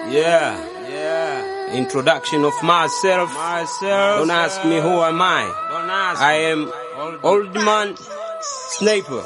Yeah, yeah. Introduction of myself. Myself. Don't ask me who am I. Don't ask. I am old man sniper.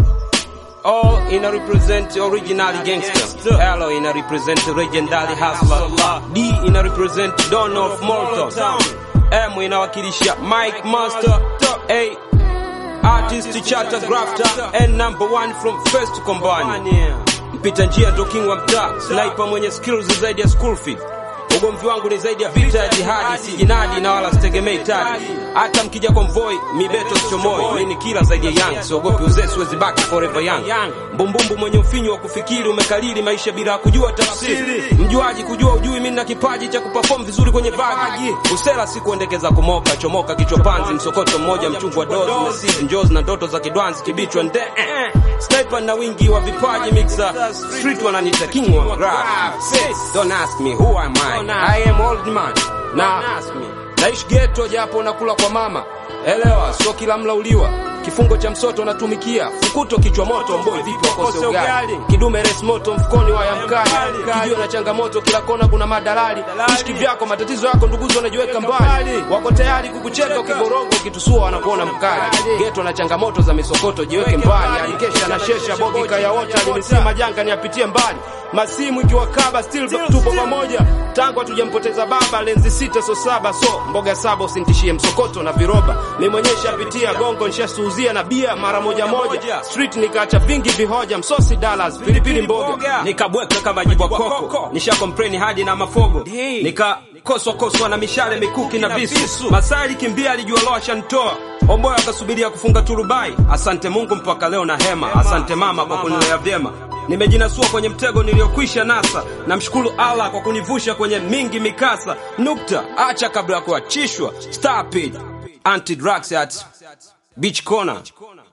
All in a represent original gangster. Hello in a represent legendary hustler. D in a represent Don of Malta. M inawakilisha Mike Master. A artist charter grafter and number one from first combine. Mpita njia ndo king wa mtaa, sniper mwenye skills zaidi ya school fee. Ugomvi wangu ni zaidi ya vita ya jihadi, sijinadi na wala sitegemei tadi. Hata mkija konvoi, mibeto sichomoi, mimi ni kila zaidi ya young, siogopi uzee, siwezi baki forever young. Mbumbumbu mwenye ufinyu wa kufikiri, umekalili maisha bila kujua tafsiri. Mjuaji kujua ujui, mimi na kipaji cha kuperform vizuri kwenye vagi. Usela si kuendekeza kumoka, chomoka kichwa panzi, msokoto mmoja, mchungu wa dozi, mesizi, njozi na ndoto za kidwanzi, kibichwa nde eh. Sniper na wingi wa vipaji mixer, street wananiita king wa graph. Sis, Don't ask me who am I. I am old man. Na naishi ghetto japo nakula kwa mama. Elewa, sio kila mla uliwa. Kifungo cha msoto natumikia, fukuto kichwa moto, mboi vipi wakose ugali. Kidume res moto mfukoni wa ya mkali. Kijio na changamoto kila kona kuna madalali. Ishiki vyako matatizo yako nduguzo wanajiweka mbali. Wako tayari kukucheka ukiborogo ukitusua wanakuona mkali. Ghetto na changamoto za misokoto jiweke mbali. Alikesha na shesha bogi kaya wote alimsema janga niapitie mbali. Masimu ikiwakaba still tupo pamoja. Tangu hatujampoteza baba lenzi sita so saba so mboga saba usintishie msokoto na viroba. Mimi mwenyewe shapitia gongo nishasuuzia na bia mara moja moja. Street nikaacha vingi vihoja msosi dollars pilipili mboga. Nikabweka kama jibwa koko. Nisha complain hadi na mafogo. Nika koswa koswa na mishale mikuki na visu. Masali kimbia alijua loa shantoa. Omboya akasubiria kufunga turubai. Asante Mungu mpaka leo na hema. Asante mama kwa kunilea vyema. Nimejinasua kwenye mtego niliyokwisha nasa. Namshukuru Allah kwa kunivusha kwenye mingi mikasa. Nukta, acha kabla ya kuachishwa. Stop it. Anti drugs at Beach Corner.